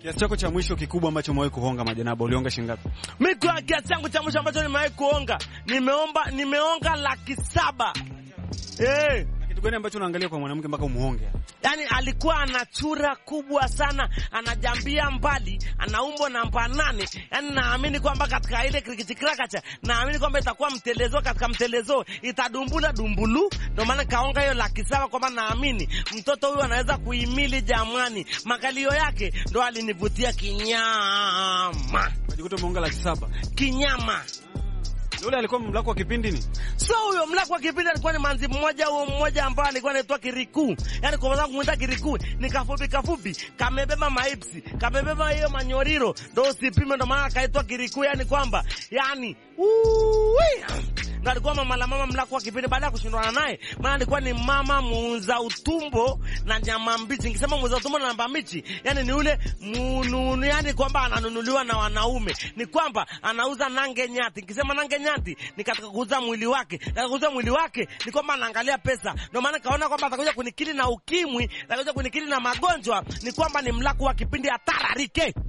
Kiasi chako cha mwisho kikubwa ambacho umewahi kuhonga majanaba ulionga shilingi ngapi? Mi kwa kiasi changu cha mwisho ambacho nimewahi kuonga, nimeomba nimeonga laki saba. Eh. Na kitu gani ambacho unaangalia kwa mwanamke mpaka umuhonge? Yaani alikuwa ana chura kubwa sana, anajambia mbali, ana umbo namba nane. Yaani naamini kwamba katika ile krikitikrakacha, naamini kwamba itakuwa mtelezo, katika mtelezo itadumbula dumbulu. Ndio maana kaonga hiyo laki saba, kwamba naamini mtoto huyu anaweza kuhimili jamani. Makalio yake ndo alinivutia kinyama, Unajikuta umeonga laki saba. kinyama. Yule alikuwa mlako wa kipindi ni? So huyo mlako wa kipindi alikuwa ni manzi mmoja huo mmoja ambaye alikuwa anaitwa Kiriku. Yaani kwa sababu kumwita Kiriku ni kafupi kafupi, kamebeba maipsi, kamebeba hiyo manyoriro, ndo usipime, ndo maana akaitwa Kiriku, yani kwamba yani uwi ndo alikuwa mama la mama mlako wa kipindi. Baada ya kushindana naye, maana alikuwa ni mama muuza utumbo na nyama mbichi. Nikisema muuza utumbo na nyama mbichi, yani ni ule mununu, yani kwamba ananunuliwa na wanaume, ni kwamba anauza nange nyati. Nikisema nange nyati ni katika kuuza mwili wake, katika kuuza mwili wake ni kwamba anaangalia pesa. Ndio maana kaona kwamba atakuja kunikili na ukimwi, atakuja kunikili na magonjwa, ni kwamba ni mlako wa kipindi atararike